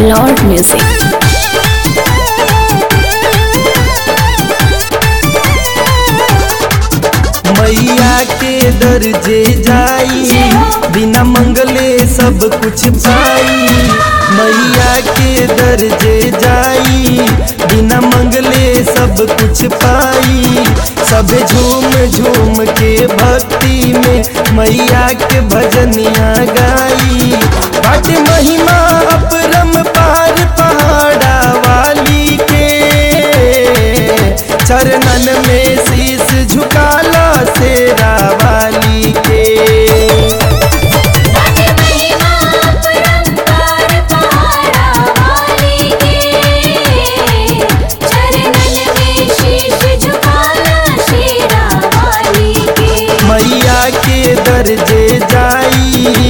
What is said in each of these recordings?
Lord Music. मैया के दर्जे जाई बिना मंगले सब कुछ पाई मैया के दर्जे जाई बिना मंगले सब कुछ पाई सब झूम झूम के भक्ति में मैया के भजनिया गाई बाट महिमा अपरम पार पहाड़ा वाली के चरणन में शीश झुकाला शेरा वाली के राधे महिमा परंपार पहाड़ा वाली के चरणन में शीश झुकाना शेरा वाली के मैया के दर्जे जाई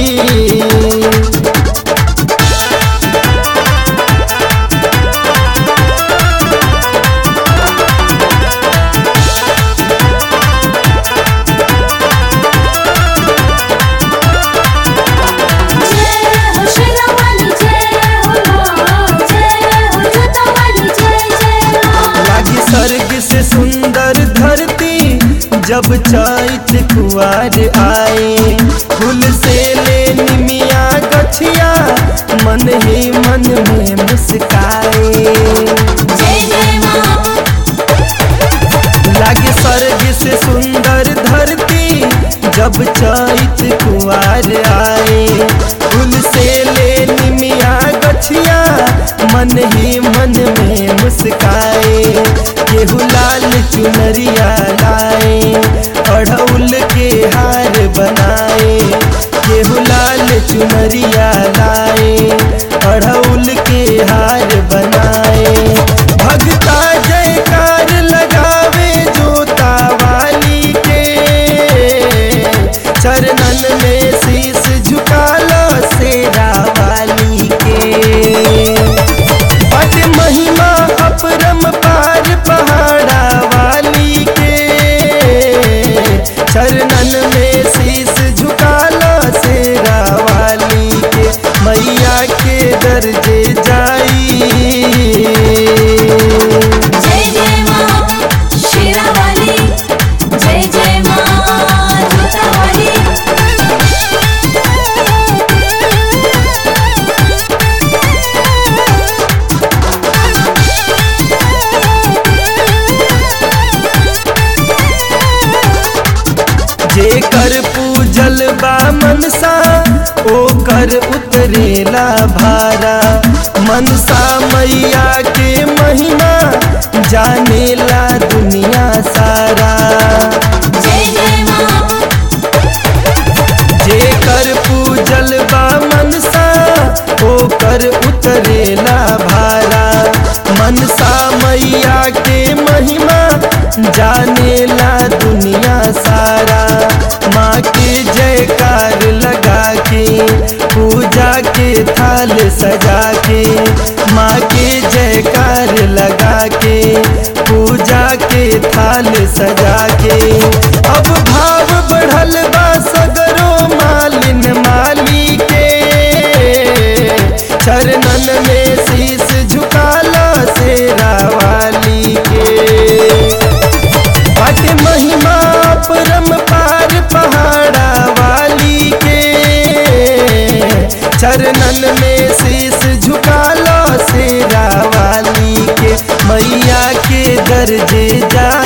जय हो शेरा वाली जय हो माँ जय हो जोता वाली जय जय माँ लागी स्वर्ग से सुंदर धरती जब चैत कुआर आए फूल से ले निमिया गछिया मन ही मन में मुस्काए जय जय माँ लागे स्वर्ग से सुंदर धरती जब चैत कुआर आए फूल से ले निमिया गछिया मन ही मन में मुस्काए केहू लाल चुनरिया लाए अढ़ौल के हार बनाए केहू लाल चुनरिया लाए अढ़ौल के हार बनाए भगता जयकार लगावे जोता वाली के चरणन में शीश झुकाला शेरा वाली के बट महिमा अपरम पार पहाड़ा वाली के चरणन में शीश झुकाला शेरा वाली के मैया के दर्जे जाई जय जय माँ शेरा वाली जय जय माँ जोता वाली जेकर पूजल बा मनसा ओकर उतरेला भारा मनसा मैया के महिमा जानेला दुनिया सारा जय जय माँ जेकर पूजल बा मनसा ओकर उतरेला भारा मनसा मैया के महिमा जानेला दुनिया सारा माँ के जयकार लगा के पूजा के थाल सजा के माँ के जयकार लगा के पूजा के थाल सजा के अब भाव बढ़ल बा सगरो मालिन माली के चरणन में शीश झुकाला शेरा वाली के बट महिमा परम पार पहाड़ा वाली के चरणन में शीश झुकाला शेरा वाली के मैया के दर्जे जा